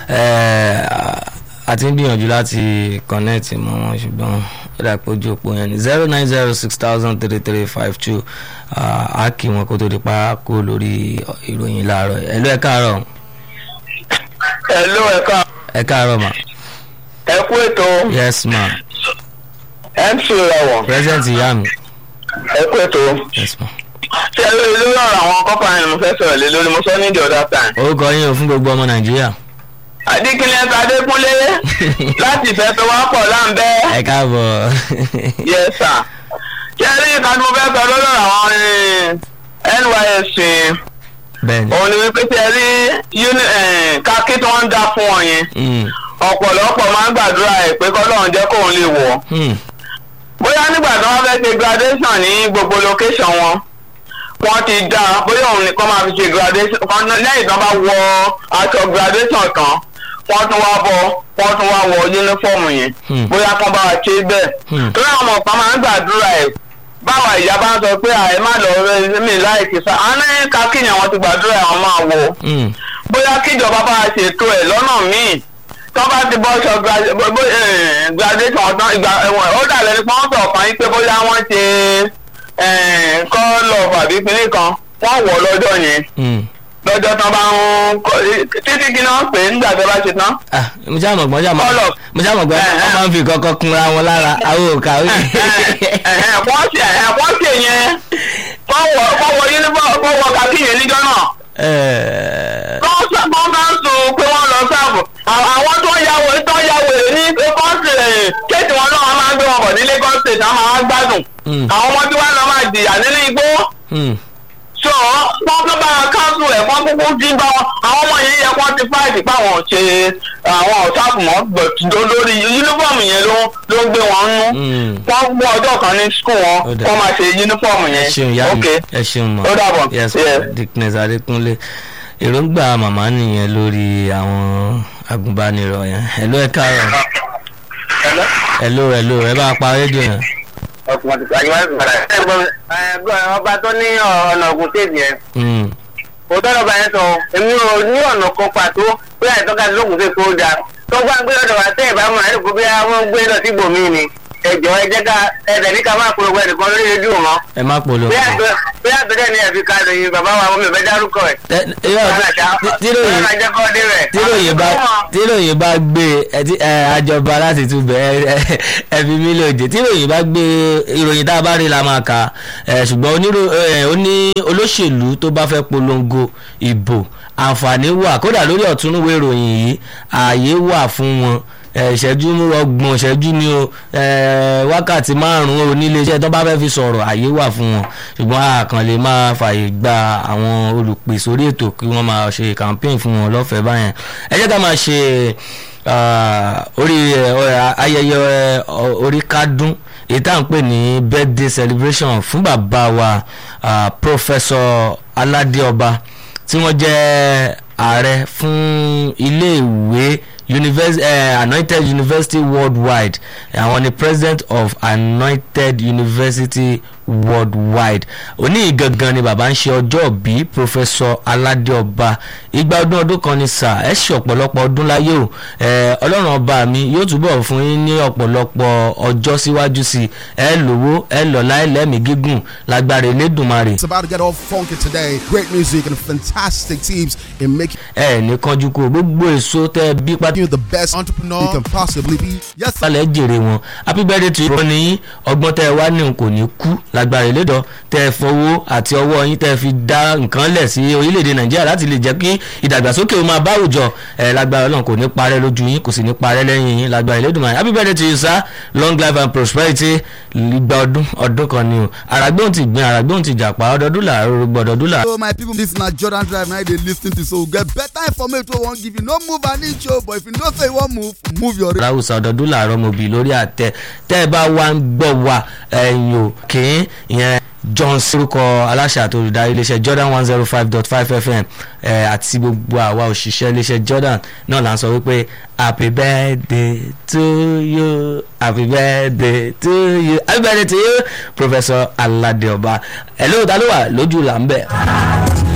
Eh, a ti ń gbìyànjú láti connect mọ́ wọn ṣùgbọ́n ó dà pé ojú òpó yẹn ni zero nine zero six thousand three three five two a kì wọn kó tó di pa kó lórí ìròyìn láàárọ̀ ẹ̀ ló ẹ̀ káàárọ̀ Hello ẹ̀ka ẹ̀ káàárọ̀ ma ẹ kú ètò yes ma mc ìràwọ̀ present ìyá mi ẹ kú ètò yes ma ṣé ẹ lórí lórí ọ̀rọ̀ àwọn kọ́pà yẹn mo fẹ́ sọ̀rọ̀ lé lórí mo sọ ní the other time. orúkọ yín o fún gbogbo ọmọ nàìjíríà Adékínlẹ̀ Adékúnlé láti ìfẹ́ tó wá pọ̀ láǹbẹ́ ẹ káàbọ̀ yes sir. ṣé ẹ rí ìka tí mo fẹ́ sọ lórí ọ̀rọ̀ àwọn eh, NYSC bẹ́ẹ̀ ni òun ni wípé ṣé ẹ rí uni- eh, kákí tí wọ́n ń dá fún wọn yẹn Mm, ọ̀pọ̀lọpọ̀ máa ń gbàdúrà ẹ̀ pé kọ́lọ́run jẹ́ kóun lè wọ̀ ọ́. mm, bóyá nígbà tí wọ́n fẹ́ ṣe graduation ní gbogbo location wọn wọ́n ti dá bóyá òun nìkan máa fi ṣe graduation kan náà- lẹ́yìn tí wọ́n bá wọ aṣọ graduation tán wọ́n tún wá bọ wọ́n tún wá wọ uniform yẹn Hmm. bóyá kan bá wa ṣe bẹ́ẹ̀ Hmm. torí àwọn ọ̀pá máa ń gbàdúrà ẹ̀ báwa ìyá bá ń sọ pé àì má lọ rẹ mi láìkí sá àwọn ní kakíyàn wọn ti gbàdúrà ẹ̀ wọ́n máa wọ̀ mm, bóyá kíjọba bá a ṣètò ẹ̀ lọ́nà míì tó bá ti bọ́ sọ gra- bó- bó- eh, graduation ọ̀tán ìgbà ẹ̀wọ̀n ó dà lẹ́nu pé wọ́n sọ̀ kan yín pé bóyá wọ́n ṣe kọ́ọ̀lọ̀ àbí pinni kan wọ́n wọ̀ lọ́jọ́ yẹn mm. lọ́jọ́ tán bá ń kọ́ títí kí náà pè é nígbà tó bá ṣe tán. ah mo ṣáà mọ̀ gbọ́n ṣáà mọ̀ Colour. mo ṣáà mọ̀ gbọ́n Eh, eh. wọ́n máa ń fi kọ́kọ́ kunra wọn lára àwọn òkà ó wọ́n ṣe wọ́n ṣe yẹn wọ́n wọ wọ́n wọ uniform wọ́n wọ kàkí yẹn níjọ́ náà wọ́n sọ wọ́n bá ń sùn pé wọ́n lọ sáàbù àwọn tó ń yàwó tó ń yàwó ní Lagos State kéètì wọn náà wọ́n máa ń gbé wọn bọ̀ ní Lagos State àwọn máa ń gbádùn Mm. àwọn ọmọ tí wọ́n lọ máa jìyà nínú igbó so wọ́n tó bá káńsù ẹ̀ wọ́n kúkú dín bá wọn àwọn ọmọ yẹn yẹ kó ti fáìtì páwọn ṣe àwọn ọ̀sáàpù mọ́ gbọ̀tún lórí yúnífọ̀mù yẹn ló ló ń gbé wọn nú Mm. wọ́n mú ọjọ́ kan ní skul wọn Ó dà. kó máa ṣe yúnífọ̀mù ẹ yẹn ṣeun ìyá mi ok ẹ ṣeun mọ Ó dàbọ̀. yes Yes. dickness adékúnlé èròǹgbà màmá nìyẹn lórí àwọn agùnbánirọ̀ yẹn hello ẹ káàárọ̀ hello hello ẹ bá pa rédíò yẹn ọba tó ní ọ̀nà ògùn tèmi yẹn Mm, òótọ́ lọ́ba yẹn sọ èmi ò ní ọ̀nà kan pàtó pé àìtọ́ka lóògùn tèmi kó dáa tó gbá gbé lọ́dọ̀ wá tẹ́ ẹ̀ bá mọ̀ ẹ́ kó bí wọ́n gbé lọ sí ibòmí ni ẹ̀jọ̀ ẹ jẹ́ ká ẹ̀bẹ̀ ní ká máa polówó ẹnìkan lórí rédíò mọ́ ẹ má polówó bí àgbẹ̀ bí àgbẹ̀dẹ̀ ni ẹ̀fi ká lóyún bàbá wa ọmọ ìfẹ́ dárúkọ ẹ̀ Ẹ- irọ́, tí- tíròyìn tíròyìn bá tíròyìn bá gbé ẹ tí- ẹ, àjọba láti tún bẹ ẹ ẹ fi mí lóde tíròyìn bá gbé ìròyìn tá a bá rí la máa kà ẹ ṣùgbọ́n onírò ẹ ó ní olóṣèlú tó bá fẹ́ polongo ìbò àǹfààní wà kódà lórí ọ̀túnúwé ìròyìn yìí ààyè wà fún wọn ẹ, ìṣẹ́jú ọgbọ̀n ìṣẹ́jú ni o ẹ, wákàtí márùn-ún oníléeṣẹ́ tó bá fẹ́ fi sọ̀rọ̀ ààyè wà fún wọn ṣùgbọ́n a kàn lè máa fààyè gba àwọn olùpè sórí ètò kí wọ́n máa ṣe campaign fún wọn lọ́fẹ̀ẹ́ báyẹn ẹ jẹ́ ká máa ṣe ah, orí ẹ, ọ- ayẹyẹ ẹ, ọ- orí kádún èyí tá à ń pè ní birthday celebration fún bàbá wa ah, professor aládé ọba tí wọ́n jẹ́ ààrẹ fún iléèwé university eh, anointed university worldwide àwọn ni president of anointed university worldwide òní gangan ni bàbá ń ṣe ọjọ́ bí professor aládé ọba igba ọdún ọdún kan ni sà ẹ ṣe ọ̀pọ̀lọpọ̀ ọdún láyé o eh, ọlọ́run ọba mi yóò túbọ̀ fún yín ní ọ̀pọ̀lọpọ̀ ọjọ́ síwájú sí i ẹ lówó ẹ lọ́lá ẹ lẹ́mìí gígùn lágbára elédùnmarè It's about to get all funky today. Great music and fantastic teams in making ẹ ní kánjú kó gbogbo èso tẹ bí pátá you the best entrepreneur you can possibly be. Yes, sir. sálẹ̀ jèrè wọn happy birthday to you. wọ́n ní ọgbọ́n tẹ́ ẹ wá ní kò ní kú lágbára ìlédọ̀ tẹ́ ẹ fọwọ́ àti ọwọ́ yín tẹ́ ẹ fi dá nǹkan lẹ̀ sí orílẹ̀-èdè nàìjíríà láti lè jẹ́ kí ìdàgbàsókè ó máa bá àwùjọ ẹ lágbára ọlọ́run kò ní parẹ́ lójú yín kò sì ní parẹ́ lẹ́yìn yín lágbára ìlédùn happy birthday to you sir long life and prosperity igba ọdún ọdún kan ni o àràgbóhùn ti gbin àràgbóhùn ti jàpá ọdọọdún làárọ̀ gbọdọọdún làárọ̀. So my people, this na Jordan Drive now they lis ten to so we get better information wey we wan give you. No move an inch o, but if you know say you wan move, move your. láwùsọ ọdọọdún làárọ̀ mo bì lórí àtẹ tẹ́ ẹ bá wá ń gbọ́ wa ẹ̀yìn ò kì í ìyẹn john sirukọ aláṣà àti olùdarí iléeṣẹ́ jordan one zero five dot five fm ẹ̀ àti gbogbo àwa òṣìṣẹ́ iléeṣẹ́ jordan náà là ń sọ wípé happy birthday to you happy birthday to you happy birthday to you professor alade ọba ẹ̀ lóòótọ́ ló wà lójú là ń bẹ̀.